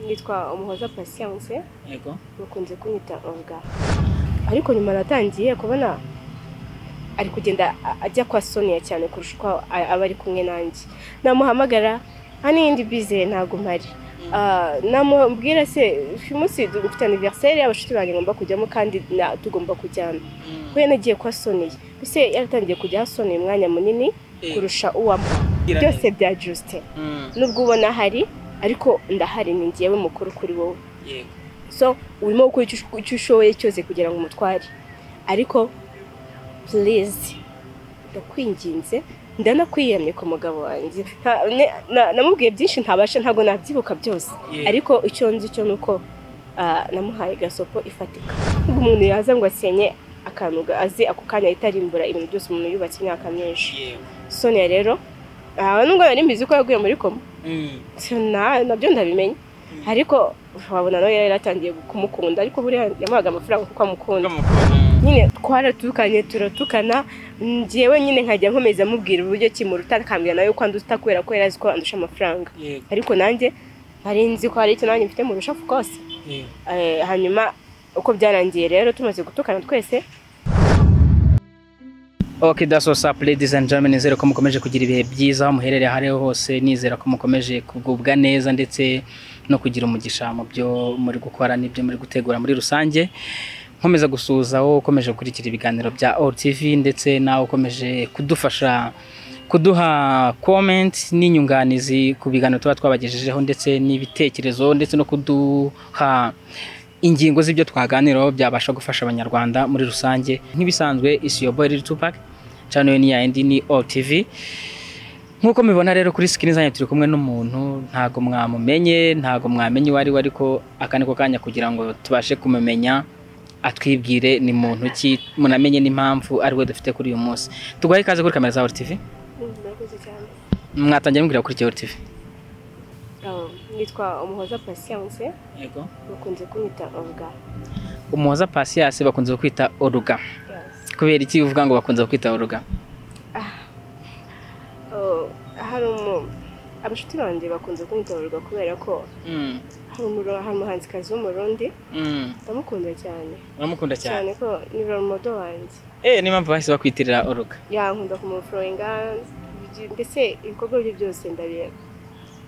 nitwa umuhoza patience yego bakunze kunyita onga ariko nyuma natangiye kubona ari kugenda a- ajya kwa sonia cyane kurusha uko a- aba ari kumwe nanjye namuhamagara nta n'iyindi bize ntabwo mpari Ah, namubwira se uyu munsi dufite aniveriseri abashuti banjye ngomba kujyamo kandi na- tugomba kujyana kuko yanagiye kwa sonia mbese yaratangiye kujya ha sonia umwanya munini Eh, kurusha uwamo gira byose neza. bya jusite Mm, nubwo ubona hari ariko ndahari ni ngewe mukuru kuri wowe yego so urimo gukora icyo ush- icyo ushoboye cyose kugira ngo umutware ariko purize ndakwinginze ndanakwiyamye ku mugabo wanjye Nta- ne- na- namubwiye byinshi ntabasha ntabwo nabyibuka byose Yeah. ariko icyo nzi cyo ni uko ah, namuhaye gasopo ifatika nubwo umuntu yaza ngo asenye akantu ga- azi ako kanya ahita arimbura ibintu byose umuntu yubatse imyaka myinshi yego sonia rero ah, nubwo nari mbizi ko yaguye muri koma Mm, na nabyo ndabimenya Mm. ariko wabona nawe yari yaratangiye kumukunda ariko buriya yamuhaga amafaranga kuko amukunda bw'umukobwa. nyine twaratukanye turatukana njyewe nyine nkajya nkomeza amubwira uburyo kimuruta akambwira nawe ko anduta kubera ko yari azi ko andusha amafaranga yego ariko nanjye nari nzi ko hari icyo nanjye mfite mu rushafu kose yego Eh, hanyuma uko byarangiye rero tumaze gutukana twese Ok daso sapu ladies and gentlemen nizere ko mukomeje kugira ibihe byiza aho muherereye aho ariho hose nizera ko mukomeje kugubwa neza ndetse no kugira umugisha mu byo muri gukora n'ibyo muri gutegura muri rusange nkomeza gusuhuza wowe ukomeje gukurikira ibiganiro bya all tv ndetse nawe ukomeje kudufasha kuduha comment n'inyunganizi ku biganiro tuba twabagejejeho ndetse n'ibitekerezo ndetse no kuduha ingingo z'ibyo twaganiraho byabasha gufasha abanyarwanda muri rusange nk'ibisanzwe isi yo boy tupac channel ni ya indi ni all tv nk'uko mubibona rero kuri sikini zanyu turi kumwe n'umuntu ntago mwamumenye ntago mwamenye uwo ari we ariko aka niko kanya kugira ngo tubashe kumumenya atwibwire ni muntu ki munamenye n'impamvu ari we dufite kuri uyu munsi tuguhaye ikaze kuri kamera za all tv murakoze cyane mwatangiye mubwira kuri all tv nitwa umuhoza patience yego bakunze kunyita onga umuhoza pasiyanse bakunze kwita oruga kubera iki uvuga ngo bakunze kwita oruga Oh, hari umu abashuti banjye bakunze kunyitorerwa kubera ko Mm. hari umuro- hari umuhanzikazi w'umurundi Mm, ndamukunda cyane uramukunda cyane cyane ko ni romodo wanjye eh niyo mpamvu bahise bakwitirira oruga yankunda kumuforoyinga ibyo- ndetse ibikorwa bye byose ndabi-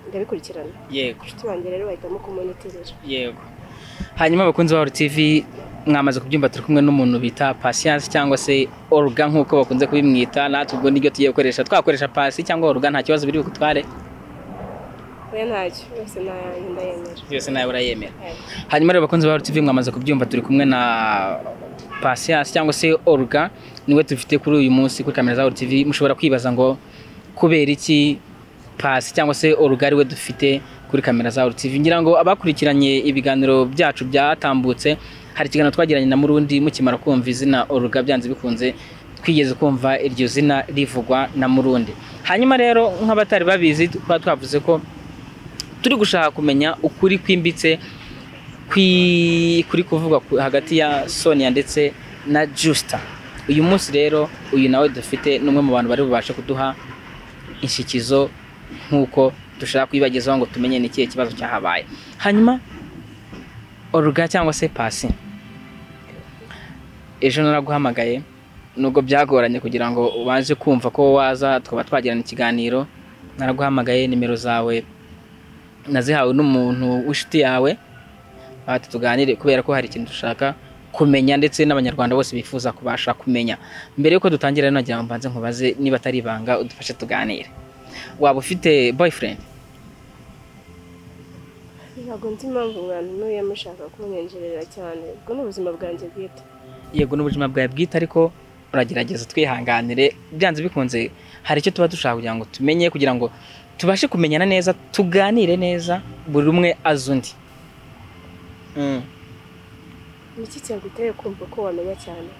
ndabikurikirana yego abashuti banjye rero bahitamo kumonitirira yego hanyuma abakunzi ba tv mwamaze kubyumva turi kumwe n'umuntu bita patience cyangwa se oruga nk'uko bakunze kubimwita natwe ubwo niryo tugiye gukoresha twakoresha pasi cyangwa oruga nta kibazo biri bugutware oya ntacyo yose nayanjye ndayemera yose nawe urayemera Eh, hanyuma rero abakunzi ba tv mwamaze kubyumva turi kumwe na patience cyangwa se oruga niwe dufite kuri uyu munsi kuri kamera za tv mushobora kwibaza ngo kubera iki pasi cyangwa se oruga ariwe dufite kuri kamera za tv ngira ngo abakurikiranye ibiganiro byacu byatambutse hari ikiganiro twagiranye na murundi mukimara kumva izina oruga byanze bikunze twigeze kumva iryo zina rivugwa na murundi hanyuma rero nk'abatari babizi tuba twavuze ko turi gushaka kumenya ukuri kwimbitse kwi- kuri kuvugwa ku- hagati ya Sonia ndetse na Justa uyu munsi rero uyu nawe dufite n'umwe mu bantu bari bubashe kuduha inshyikizo nk'uko dushaka kuyibagezaho ngo tumenye ni ikihe kibazo cyahabaye hanyuma oruga cyangwa se pasi ejo naraguhamagaye nubwo byagoranye kugira ngo ubanze kumva ko waza tukaba twagirana ikiganiro naraguhamagaye nimero zawe nazihawe n'umuntu w'inshuti yawe ati tuganire kubera ko hari ikintu dushaka kumenya ndetse n'abanyarwanda bose bifuza kubasha kumenya mbere y'uko dutangira rero nagira ngo mbanze nkubaze niba atari ibanga udufashe tuganire waba ufite boyfriend ntabwo nzi impamvu umwana n'uyu yamushaka kumwenjerera cyane ubwo ni ubuzima bwanjye bwite yego n'ubuzima bwawe bwite ariko uragerageza twihanganire byanze bikunze hari icyo tuba dushaka kugira ngo tumenye kugira ngo tubashe kumenyana neza tuganire neza buri umwe azi undi Mm. ni iki cyaguteye kumva ko wamenya cyane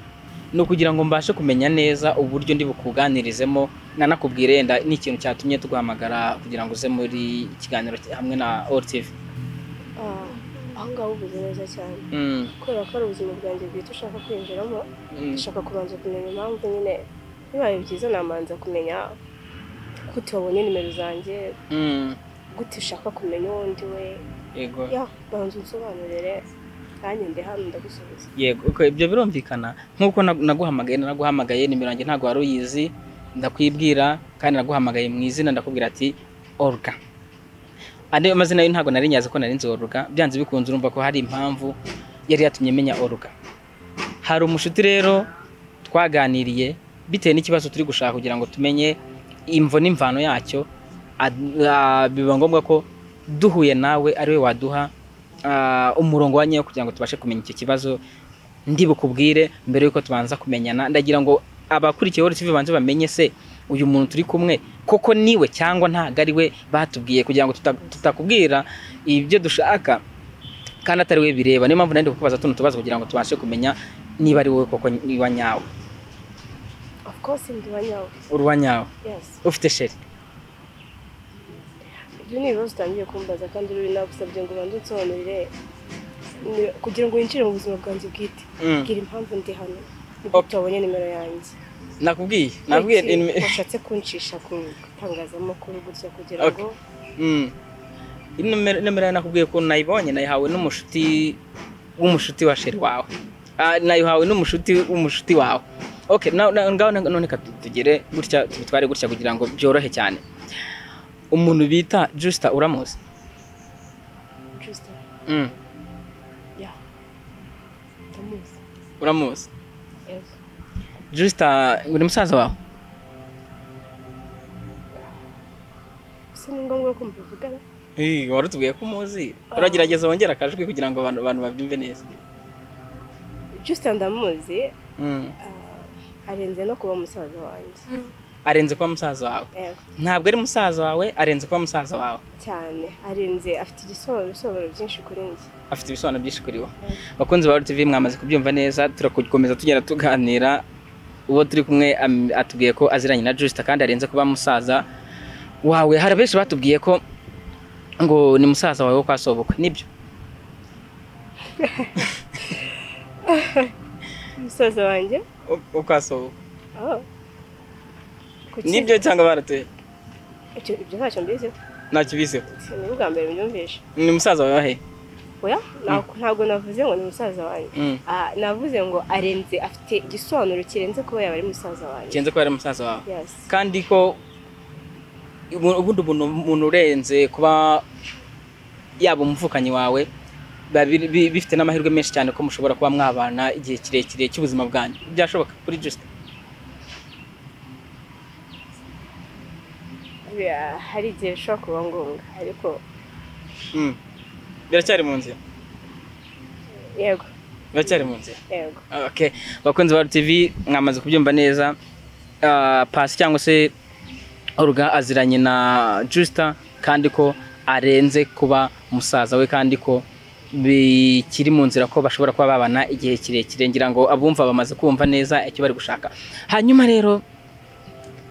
ni ukugira ngo mbashe kumenya neza uburyo ndi bukuganirizemo nanakubwire yenda ni ikintu cyatumye tuguhamagara kugira ngo uze muri ikiganiro hamwe na OTV Ah, aho ngaho uvuze neza cyane mm. kubera ko ari ubuzima bwanjye bwite ushaka kwinjiramo mm. ushaka kubanza kumenya impamvu nyine bibaye byiza namanza kumenya gute wabonye nimero zanjye mm. gute ushaka kumenya uwo ndi we yego ya banza unsobanurire nanjye ndi hano ndagusubiza yego uko ibyo birumvikana nk'uko na- naguhamagaye naraguhamagaye nimero yanjye ntabwo wari uyizi ndakwibwira kandi naguhamagaye mu izina ndakubwira ati oruga andi amazina yo ntabwo nari nyazi ko nari nzi oruga byanze bikunze urumva ko hari impamvu yari yatumye menya oruga hari umushuti rero twaganiriye bitewe n'ikibazo turi gushaka kugira ngo tumenye imvo n'imvano yacyo ad- ah, biba ngombwa ko duhuye nawe ariwe waduha ah, umurongo wa nyawo kugira ngo tubashe kumenya icyo kibazo ndi bukubwire mbere yuko tubanza kumenyana ndagira ngo abakurikiye Holy TV banze bamenye se uyu muntu turi kumwe koko niwe cyangwa ntabwo ari we batubwiye kugira ngo tuta- tutakubwira ibyo dushaka kandi atari we bireba niyo mpamvu nari ndi kukubaza tuno tubazo kugira ngo tubashe kumenya niba ari wowe koko niba nyawe of course ndi wa nyawe uruwa nyawe yes ufite sheri ibyo ni ibibazo utangiye kumbaza kandi uri nagusabye ngo ubanze unsobanurire ni- kugira ngo winjire mu buzima bwanjye bwite Mm. bwira impamvu ndi hano nibwo Okay. tutabonye nimero yanjye nakubwiye nakubwiye Kuki inime- washatse kuncisha ku itangazamakuru gutya kugira Okay. ngo Mm. Inomero inomero yawe nakubwiye ko nayibonye nayihawe n'umushuti w'umushuti wa sheri wawe Ah, nayihawe n'umushuti w'umushuti wawe okay na- na- ngaho na- none ka tu- tugere gutya tubitware gutya kugira ngo byorohe cyane umuntu bita Justa uramuzi just mm. ya ndamuzi uramuzi yes Justa uri musaza wawe gusa ni ngombwa ko mbivugana Eh, wari utubwiye ko umuzi uragerageza wongera akajwi kugira ngo abantu abantu babyumve neza just ndamuzi mm. ah, arenze no kuba musaza wanjye arenze kuba musaza wawe Eh, ntabwo ari musaza wawe arenze kuba musaza wawe cyane arenze afite igisobanuro bisobanuro byinshi kuri njye afite ibisobanuro byinshi kuri wowe Mm. bakunzi ba RTV mwamaze kubyumva neza turakomeza tugenda tuganira uwo turi kumwe am- atubwiye ko aziranye na Justa kandi arenze kuba musaza wawe hari benshi batubwiye ko ngo ni musaza wawe wo kwa sobukwe nibyo musaza wanjye wo kwa sobukwe Oh. Kuki? nibyo cyangwa baratuye Ibyo ibyo ntacyo mbiziho ntacyo biseho ni bwo bwa mbere mbyumvisha ni musaza wawe wahe oya ntabwo- ntabwo navuze ngo ni musaza wanjye Mm. Ah, navuze ngo arenze afite igisobanuro kirenze kuba yaba ari musaza wanjye kenze ko ari musaza wawe yes kandi ko ubu- ubundi umuntu umuntu urenze kuba yaba umuvukanyi wawe biba biri- bi- bifite n'amahirwe menshi cyane ko mushobora kuba mwabana igihe kirekire cy'ubuzima bwanyu byashoboka kuri Justin Bira- hari igihe bishobora kuba ngombwa ariko Mm. biracyari mu nzira yego biracyari mu nzira yego okay bakunzi ba TV mwamaze kubyumva neza Ah, pasi cyangwa se oruga aziranye na Justa kandi ko arenze kuba musaza we kandi ko bikiri mu nzira ko bashobora kuba babana igihe kirekire ngira ngo abumva bamaze kumva neza icyo bari gushaka hanyuma rero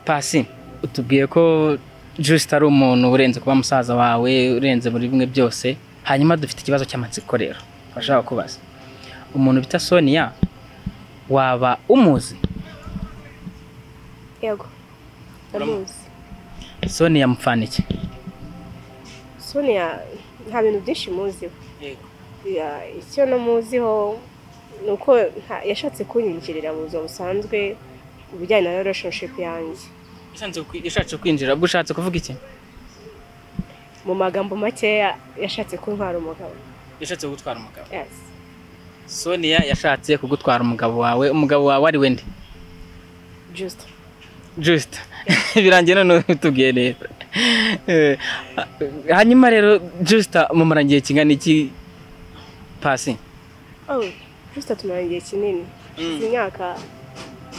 pasi utubwiye ko Justa ari umuntu urenze kuba musaza wawe urenze muri bimwe byose hanyuma dufite ikibazo cy'amatsiko rero bashaka kubaza umuntu bita Sonia waba umuzi yego ndamuzi Sonia Mfaniki sonia nta bintu byinshi muziho Ya- icyo namuziho ni uko nta- yashatse kunyinjirira mu buzima busanzwe ibijyanye na relationship yanjye yashatse kwinjira ubwo ushatse kuvuga iki mu magambo makeya yashatse kuntwara umugabo yashatse kugutwara umugabo yes Sonia yashatse kugutwara umugabo wawe umugabo wawe ari wende just just birangiye none utubwiye neza Eh, hanyuma rero just mumara igihe kingana iki pasi oh just tumaranye igihe kinini Tumaze imyaka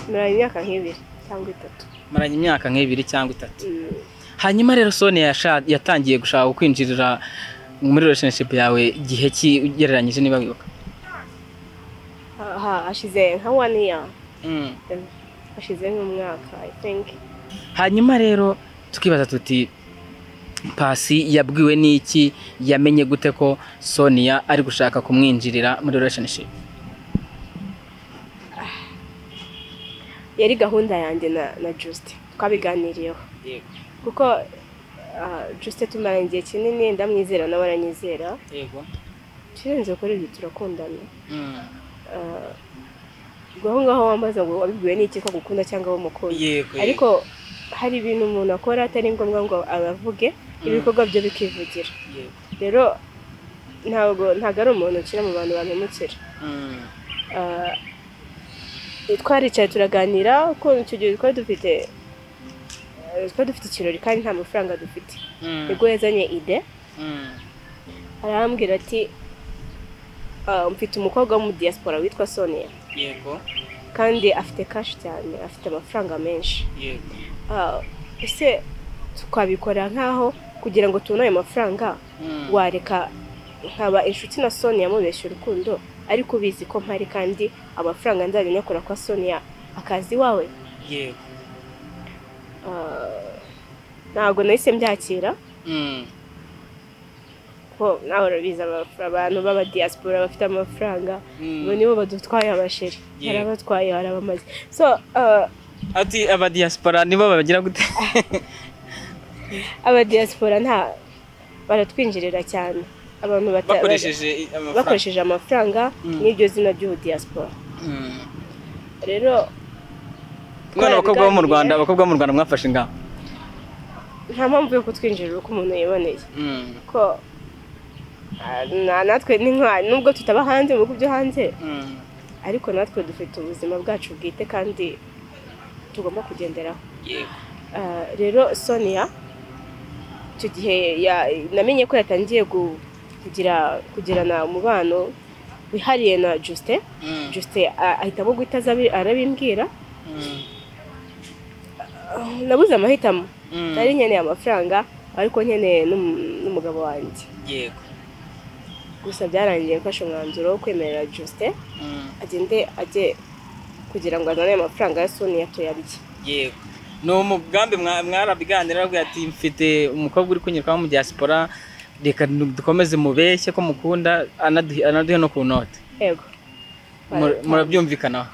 tumaranye imyaka nk'ibiri cyangwa itatu maranye imyaka nk'ibiri cyangwa itatu Mm, hanyuma rero Sonia yasha- yatangiye gushaka kwinjirira muri relationship yawe igihe ki ugereranyije niba wibuka ha- ha- hashize nka one year eh, hashize nk'umwaka i think hanyuma rero tukibaza tuti pasi yabwiwe n'iki yamenye gute ko sonia ari gushaka kumwinjirira muri relationship yari gahunda yanjye na na just twabiganiriyeho kuko ah, juste tumaranye igihe kinini ndamwizera nawe aranyizera yego ikirenze kuri ibyo turakundana Mm. Ah, ubwo aho ngaho wambaza ngo wabibwiwe n'iki ko agukunda cyangwa w'umukunzi yego ariko hari ibintu umuntu akora atari ngombwa ngo abavuge Mm. ibikorwa byo bikivugira yego. rero ntabwo ntabwo ari umuntu ukira mu bantu bantumukira Mm. Ah, twaricaye turaganira ko icyo gihe twari dufite eh, twari dufite ikirori kandi nta mafaranga dufite Mm. ubwo yazanye ide Mm. arambwira ati "Ah, mfite umukobwa wo muri diaspora witwa sonia yego kandi afite kashi cyane afite amafaranga menshi yego Ah, ese twabikora nk'aho kugira ngo tubone ayo mafaranga Mm. wareka nkaba inshuti na sonia mubeshya urukundo ariko ubizi ko mpari kandi amafaranga nzajya nyakora kwa sonia akazi iwawe yego Ah, ntabwo nahise mbyakira Mm. ko nawe urabizi amaf- abantu b'aba diaspora bafite amafaranga Mm. bo nibo badutwaye abasheri Yeah. hari abatwaye hari abamaze so ah, ati aba diaspora nibo babagira gute aba diaspora nta baratwinjirira cyane abantu bata- bakoresheje amafaranga bakoresheje amafaranga Mm. n'iryo zina ry'ubu diaspora Mm. rero none abakobwa bo mu twarabiganiriye, rwanda abakobwa bo mu rwanda mwafashe ingamba nta mpamvu yo kutwinjirira uko umuntu yiboneye Mm. ko ah, na- natwe ni nka nubwo tutaba hanze mu bihugu byo hanze Mm. ariko natwe dufite ubuzima bwacu bwite kandi tugomba kugenderaho yego Ah, rero sonia icyo gihe ya- namenye ko yatangiye gu- kugira kugirana umubano wihariye na justin Mm. justin ah, ahitamo guhita aza abi- arabimbwira Mm. Ah, nabuze amahitamo Mm. nari nkeneye amafaranga ariko nkeneye n'um- n'umugabo wanjye yego gusa byarangiye mfashe umwanzuro wo kwemerera justin Mm. agende ajye kugira ngo azane ayo mafaranga ya sonia tuyarye yego ni umugambi mwa- mwarabiganira aravuga ati mfite umukobwa uri kunyurwaho mu diaspora reka nu- dukomeze mubeshye ko mukunda anaduhe anaduhe no ku note yego Mur- murabyumvikanaho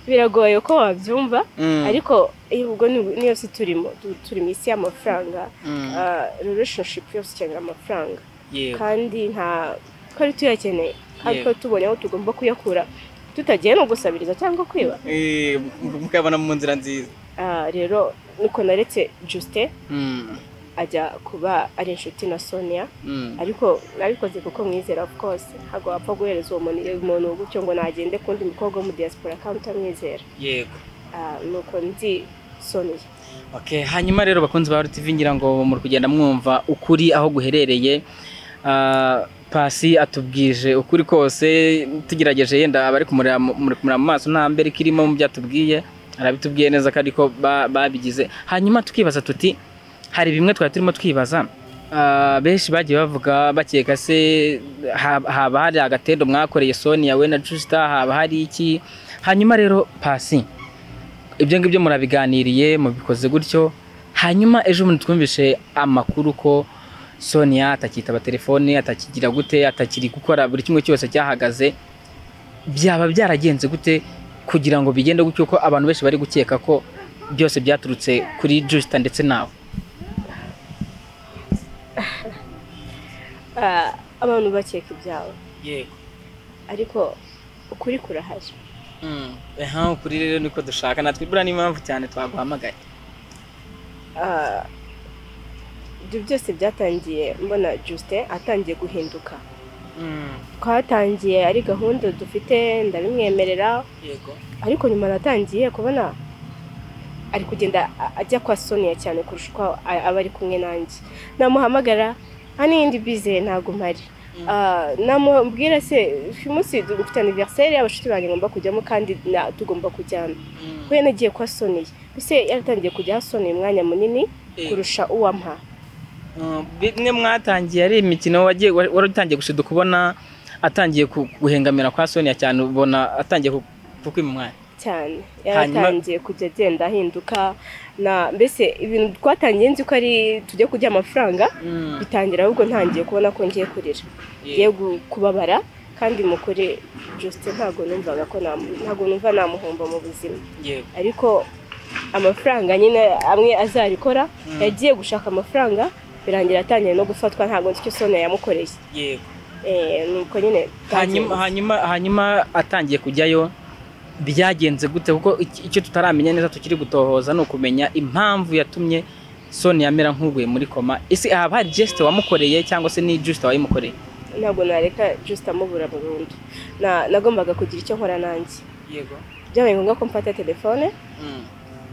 biragoye ko wabyumva Mm. ariko iyo ubwo ni- niyo si turimo tu- turi mu isi y'amafaranga Mm. Ah, relationship yose ikenera amafaranga yego kandi nta twari tuyakeneye kandi Yego. twari tubonye aho tugomba kuyakura tutagiye no gusabiriza cyangwa kwiba Eh, mu- mukabona mu nzira nziza Ah, rero nuko naretse Justin Mm. ajya kuba ari inshuti na Sonia Mm. ariko nabikoze kuko mwizera of course ntabwo wapfa guhereza uwo muntu umuntu gutyo ngo nagende kundi mukobwa wo mu diaspora kandi utamwizera yego Ah, nuko nzi Sonia Okay, hanyuma rero bakunzi ba RTV ngira ngo muri kugenda mwumva ukuri aho guherereye Ah, Pasi atubwije ukuri kose tugerageje yenda abari kumureba mu- muri kumureba mu maso nta mbere kirimo mu byo atubwiye arabitubwiye neza kandi ko ba- babigize hanyuma tukibaza tuti hari bimwe twari turimo twibaza ah, benshi bagiye bavuga bakeka se ha- haba hari agatendo mwakoreye Sonia we na Justa haba hari iki hanyuma rero Pasi ibyo ngibyo murabiganiriye mubikoze gutyo hanyuma ejo bundi twumvishe amakuru ko sonia atakitaba telefone atakigira gute atakiri gukora buri kimwe cyose cyahagaze byaba byaragenze gute kugira ngo bigende gutyo ko abantu benshi bari gukeka ko byose byaturutse kuri jusita ndetse nawe Ah, abantu bakeka ibyabo yego ariko ukuri kurahari kuri rero niko dushaka natwe ibura n'impamvu cyane twaguhamagaye Ah, ibyo byose byatangiye mbona Justin atangiye guhinduka twatangiye ari gahunda dufite ndabimwemerera yego ariko nyuma natangiye kubona ari kugenda a- ajya kwa Sonia cyane kurusha uko a- aba ari kumwe nanjye namuhamagara nta n'iyindi bize ntabwo mpari Mm. Ah, namubwira se uyu munsi dufite aniveriseri abashuti banjye ngomba kujyamo kandi na- tugomba kujyana we yanagiye kwa Sonia ese yaratangiye kujya aho Sonia umwanya munini kurusha uwampa Uh, bimwe mwatangiye ari imikino wagiye wa- wari utangiye gushiduka ubona atangiye ku- guhengamira kwa Sonia cyane ubona atangiye ku- kukwima umwanya cyane Hanyuma- yaratangiye kujya agenda ahinduka na mbese ibintu twatangiye nzi ko ari tujya kujya amafaranga bitangira ahubwo ntangiye kubona ko ngiye kurira ngiye gu- kubabara kandi mu kuri Justin ntabwo numvaga ko namu- ntabwo numva namuhomba mu buzima ariko amafaranga nyine amwe azabikora yagiye gushaka amafaranga birangira atangiye no gufatwa ntabwo nzi icyo sonia yamukoreye yego Eh, nuko nyine hanyuma hanyuma hanyuma atangiye kujyayo byagenze gute kuko iki- icyo tutaramenya neza tukiri gutohoza ni ukumenya impamvu yatumye Sonia amera nk'uguye muri koma ese haba hari gesite wamukoreye cyangwa se ni gesite wayimukoreye ntabwo nareka just amubura burundu Na- nagombaga kugira icyo nkora nanjye yego byabaye ngombwa ko mfata telefone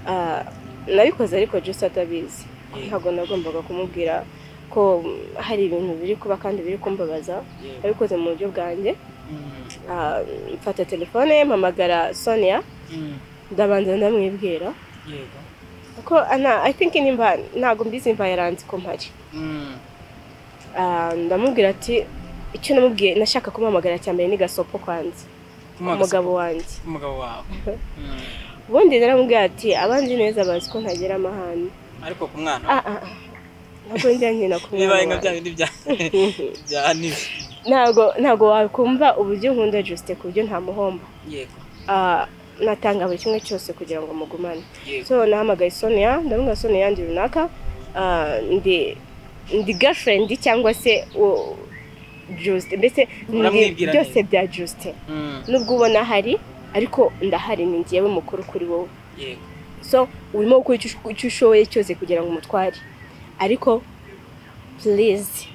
ah, nabikoze ariko just atabizi ntabwo nagombaga kumubwira ko mm, hari ibintu biri kuba kandi biri kumbabaza nabikoze mu buryo bwanjye Ah, mfata telefone mpamagara sonia ndabanza ndamwibwira kuko ana i think nimba ntabwo mbizi mva yaranze ko mpari Ah, ndamubwira ati icyo namubwiye nashaka kumuhamagara cya mbere ni gasopo kwanza umugabo wanjye umugabo wawe ubundi naramubwira ati abanzi neza bazi ko ntagera amahane ariko ku mwana Ah, ah, ah. ntabwo njya nkina ku mwana wanjye. bindi bya nibi ntabwo ntabwo wakumva uburyo nkunda Justin ku buryo ntamuhomba yego Ah, natanga buri kimwe cyose kugira ngo mugumane yego so nahamagaye sonia ndamubwira sonia yanjye runaka ah, ndi ndi girlfriend cyangwa se uwo Justin mbese ndi Uramwibwira byose neza. bya Justin Mm, nubwo ubona ahari ariko ndahari ni njyewe mukuru kuri wowe yego so urimo gukora icyo ush- icyo ushoboye cyose kugira ngo umutware ariko please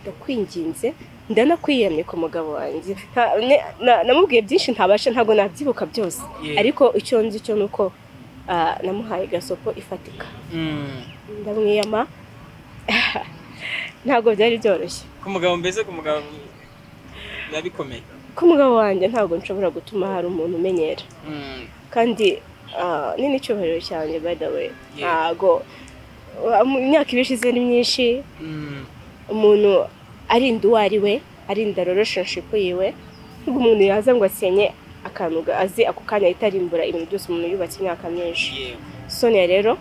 ndakwinginze ndanakwiyamye ku mugabo wanjye Nta- ne- na- namubwiye byinshi ntabasha ntabwo nabyibuka byose Yeah. ariko icyo nzi cyo ni uko ah, namuhaye gasopo ifatika Mm, ndamwiyama ntabwo byari byoroshye ku mugabo mbese ku mugabo biba bikomeye ku mugabo wanjye ntabwo nshobora gutuma hari umuntu umenyera Mm, kandi ah, ni n'icyubahiro cyane by the way Yeah. ntabwo ah, mu myaka ibiri ishize ni myinshi mm, umuntu arinda uwo ari we arinda relationship yiwe nubwo umuntu yaza ngo asenye akantu ga- azi ako kanya ahita arimbura ibintu byose umuntu yubatse imyaka myinshi yego sonia rero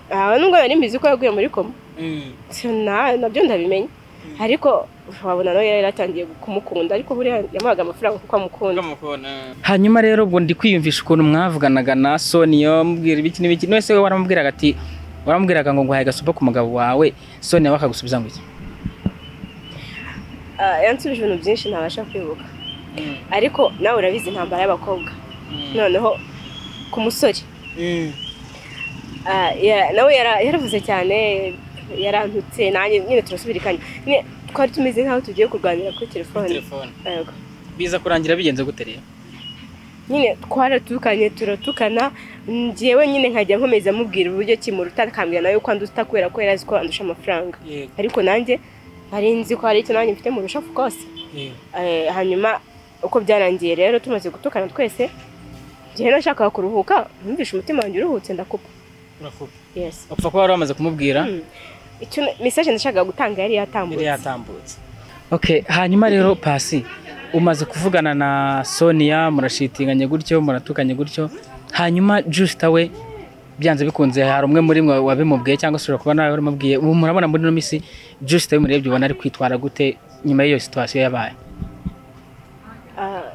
aha nubwo nari mbizi ko yaguye muri koma Mm, So, na- nabyo ndabimenya ariko wabona nawe yari yaratangiye kumukunda ariko buriya yamuhaga amafaranga kuko amukunda bwamukona. hanyuma rero ubwo ndi kwiyumvisha ukuntu mwavuganaga na sonia mubwira ibiki n'ibiki none we waramubwiraga ati waramubwiraga ngo nguhaye gasopo ku mugabo wawe sonia bakagusubiza ngo iki Ah, yansubije ibintu byinshi ntabasha kwibuka ariko nawe urabizi intambara y'abakobwa noneho ku musore Mm, Ah, ya- nawe yara- yaravuze cyane yarantutse nanjye nyine turasubirikanya Nyine twari tumeze nk'aho tugiye kurwanira kuri telefone telefone Yego. biza kurangira bigenze gute rero nyine twaratukanye turatukana njyewe nyine nkajya nkomeza amubwira uburyo kimuruta akambwira nawe ko anduta kubera ko yari azi ko andusha amafaranga yego ariko nanjye nari nzi ko hari icyo nanjye mfite mu rushafu rwose yego Eh, hanyuma uko byarangiye rero tumaze gutukana twese njyewe nashakaga kuruhuka numvishe umutima wanjye uruhutse ndakupa urakupa yes upfa kuba wari wamaze kumubwira Mm. icyo mesaje nashakaga gutanga yari yari yatambutse yatambutse okay hanyuma rero pasi umaze kuvugana na sonia murashitinganye gutyo muratukanye gutyo hanyuma jusita we byanze bikunze hari umwe muri mwe wabimubwiye cyangwa se ushobora kuba nawe warimubwiye ubu murabona muri ino minsi jusita we murebye ubona ari kwitwara gute nyuma y'iyo situwasiyo yabaye Ah,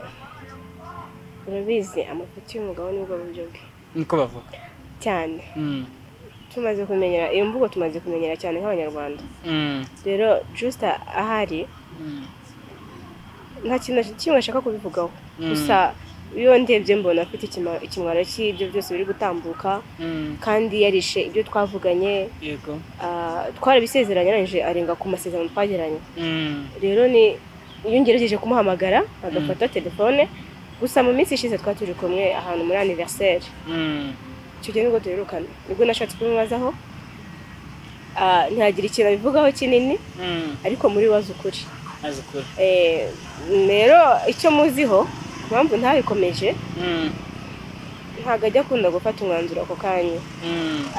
urabizi amafuti y'umugabo nibwo buryo bwe niko bavuga cyane tumaze kumenyera iyo mvugo tumaze kumenyera cyane nk'abanyarwanda rero jusita ahari nta kintu na kimwe ashaka kubivugaho Mm. gusa iyo ndebye mbona afite ikima- ikimwaro cy'ibyo byose biri gutambuka kandi yarishe ibyo twavuganye yego Ah, twarabisezeranye arangije arenga ku masezerano twagiranye rero ni iyo ngerageje kumuhamagara agafata telefone gusa mu minsi ishize twari turi kumwe ahantu muri aniverseri icyo gihe nibwo duherukana nibwo nashatse kumubazaho Ah, ntihagira ikintu abivugaho kinini ariko muri wazi ukuri azi ukuri Eh, rero icyo muziho impamvu ntabikomeje ntabwo ajya akunda gufata umwanzuro ako kanya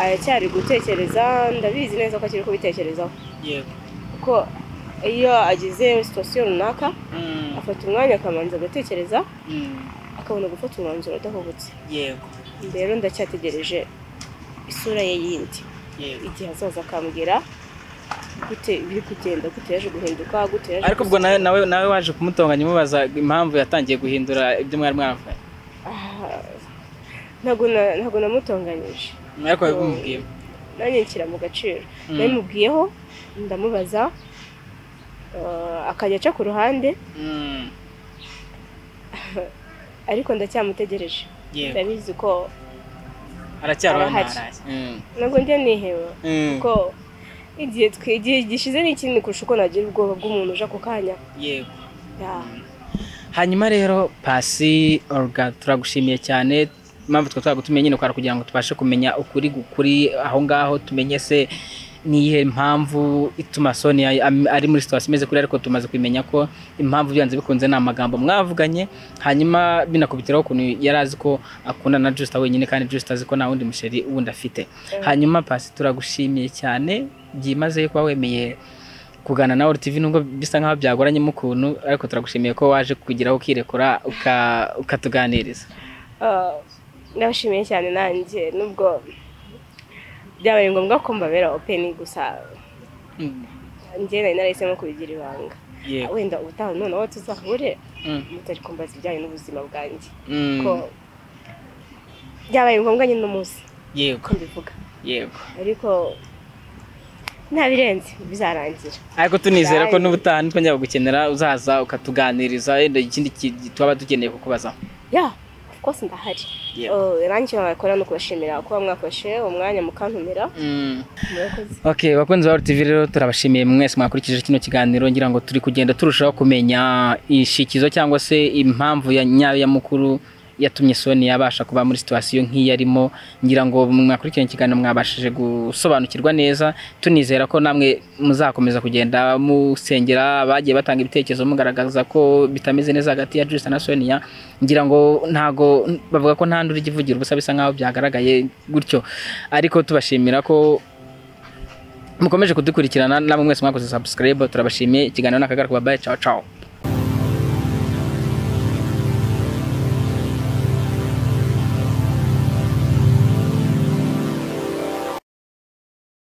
aracyari gutekereza ndabizi neza ko akiri kubitekerezaho yego kuko iyo agize situwasiyo runaka afata umwanya akabanza agatekereza akabona gufata umwanzuro adahubutse yego rero ndacyategereje isura ye yindi yego igihe azaza akambwira gute biri kugenda gute yaje guhinduka gute yaje ariko ubwo nawe nawe nawe waje kumutonganya umubaza impamvu yatangiye guhindura ibyo mwari mwaravuganye Ah, ntabwo na- ntabwo namutonganyije ariko wabimubwiye nanjye nshyira mu gaciro Mm. nabimubwiyeho ndamubaza eh, akajya aca ku ruhande Mm, ariko ndacyamutegereje yego ndabizi ko aracyari Aba hano ahari. haraye. Mm, ntabwo njya niheba mm, kuko igihe twe- igihe gishize ni kinini kurusha uko nagira ubwoba bw'umuntu uje ako kanya yego Yeah. hanyuma rero pasi oruga turagushimiye cyane impamvu twe twagutumiye nyine ukora kugira ngo tubashe kumenya ukuri kuri aho ngaho tumenye se niyihe mpamvu ituma Sonia am- ari muri situation imeze kuri ariko tumaze kumenya ko impamvu byanze bikunze ni amagambo mwavuganye hanyuma binakubitiraho ukuntu yari azi ko akunda na Justin wenyine kandi Justin azi ko nta wundi musheri wundi afite hanyuma pasi turagushimiye cyane byimazeyo kuba wemeye kuganira na TV nubwo bisa nkaho byagoranyemo ukuntu ariko turagushimiye ko waje kugeraho ukirekura uka- ukatuganiriza Ah, ndabashimiye cyane nanjye nubwo byabaye ngombwa ko mbabera openi gusa njye nari narahisemo kubigira ibanga yego wenda ubutaha noneho tuzahure Mm, mutari kumbaza ibijyanye n'ubuzima bwanjye mm, ko byabaye ngombwa nyine umunsi yego ko mbivuga yego ariko ntabirenze bizarangira ariko tunizera ko Bye. n'ubutaha nitwongera gukenera uzaza ukatuganiriza wenda ikindi ki- twaba dukeneye kukubaza ya rwose ndahari Yego. Oh, nanjye icyo nabakora ni ukubashimira kuba mwafashe umwanya mukantumira Mm. murakoze ok bakunzi ba RTV rero turabashimiye mwese mwakurikije kino kiganiro ngira ngo turi kugenda turushaho kumenya ishikizo cyangwa se impamvu ya nyayo ya mukuru yatumye Sonia abasha kuba muri situwasiyo nk'iyi arimo ngira ngo mwakurikiranye ikiganiro mwabashije gusobanukirwa neza tunizera ko namwe muzakomeza kugenda musengera bagiye batanga ibitekerezo mugaragaza ko bitameze neza hagati ya Justin na Sonia ngira ngo ntago bavuga ko nta nduri igivugira ubusa bisa nkaho byagaragaye gutyo ariko tubashimira ko mukomeje kudukurikirana namwe mwese mwakoze subscribe turabashimiye ikiganiro ni akagara kuba bayi cawa cawa